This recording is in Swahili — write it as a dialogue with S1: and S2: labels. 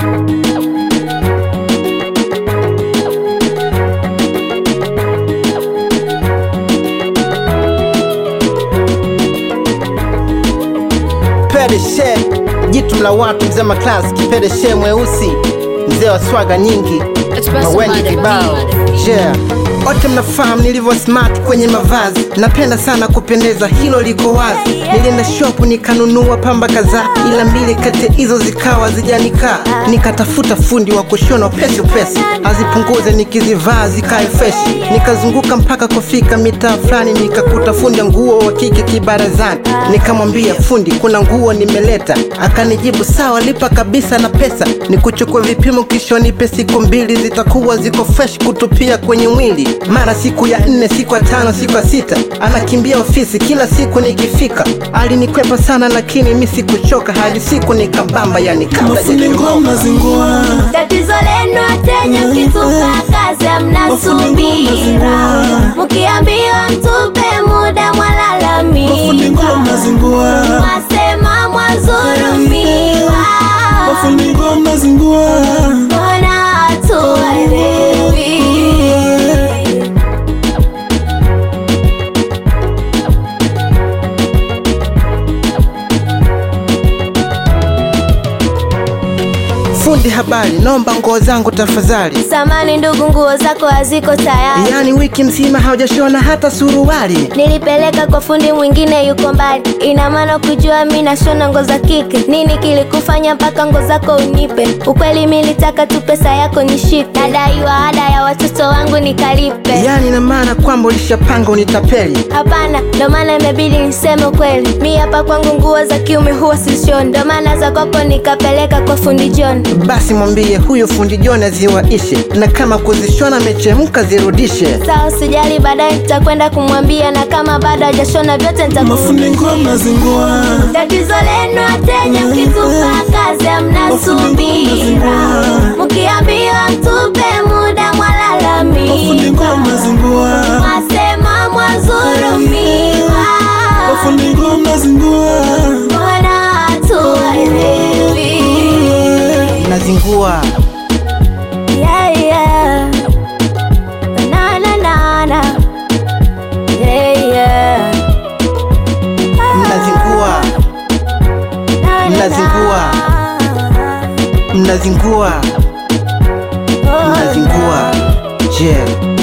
S1: Pedeshe, jitu la watu, mzee maklasi, kipedeshe mweusi, mzee wa swaga nyingi, mawengi kibao yeah. Wote mnafahamu nilivyo smart kwenye mavazi, napenda sana kupendeza, hilo liko wazi. Nilienda shopu nikanunua pamba kadhaa, ila mbili kati hizo zikawa zijanikaa. Nikatafuta fundi wa kushona pesi upesi, azipunguze nikizivaa zikae freshi. Nikazunguka mpaka kufika mitaa fulani, nikakuta fundi wa nguo wa kike kibarazani. Nikamwambia fundi, kuna nguo nimeleta. Akanijibu sawa, lipa kabisa na pesa, nikuchukue vipimo kisha nipe siku mbili, zitakuwa ziko fresh kutupia kwenye mwili. Mara siku ya nne, siku ya tano, siku ya sita, anakimbia ofisi kila siku nikifika. Alinikwepa sana, lakini mi sikuchoka hadi siku nikabamba, yani kabla
S2: Mafundi
S1: sijachomoka.
S2: ngoma zingua
S3: Tatizo lenu wateja, mkitupa kazi mnasubira, mkiambiwa mtupe muda
S2: Mafundi ngoma
S3: mwalalamika,
S2: zingua
S3: mwasema mwazurumiwa,
S2: Mafundi ngoma zingua
S3: mbona hatuelewi?
S1: Fundi habari, naomba nguo zangu tafadhali.
S3: Samani ndugu, nguo zako haziko tayari.
S1: Yaani wiki mzima haujashona hata suruali.
S3: Nilipeleka kwa fundi mwingine yuko mbali, ina maana kujua mi nashona ngo za kike. Nini kilikufanya mpaka ngo zako unipe? Ukweli mi nilitaka tu pesa yako nishike, nadaiwa ada ya watoto wangu nikalipe.
S1: Yaani na maana kwamba ulishapanga unitapeli.
S3: Hapana, ndo maana imebidi niseme ukweli. Mi hapa kwangu nguo za kiume huwa sishoni, ndo maana za kwako nikapeleka kwa fundi John.
S1: Basi mwambie huyo fundi John aziwaishe, na kama kuzishona mechemka zirudishe.
S3: Sawa, usijali, baadaye nitakwenda kumwambia, na kama bado hajashona vyote
S2: Mafundi
S3: nitakufundi.
S2: ngoma zingua
S3: Tatizo lenu wateja, mkitupa kazi mnasubira, mkiambiwa mtupe muda
S2: Mafundi ngoma
S3: mwalalamika,
S2: zingua
S3: mwasema mwazurumiwa,
S2: Mafundi ngoma zingua
S3: mbona hatuelewi?
S1: Nazingua
S3: Yeah, yeah. Na, na, na, na. Yeah, yeah.
S1: Mnazingua.
S3: Na, na,
S1: Mnazingua.
S3: na.
S1: mnazingua,
S3: Oh,
S1: mnazingua. Je,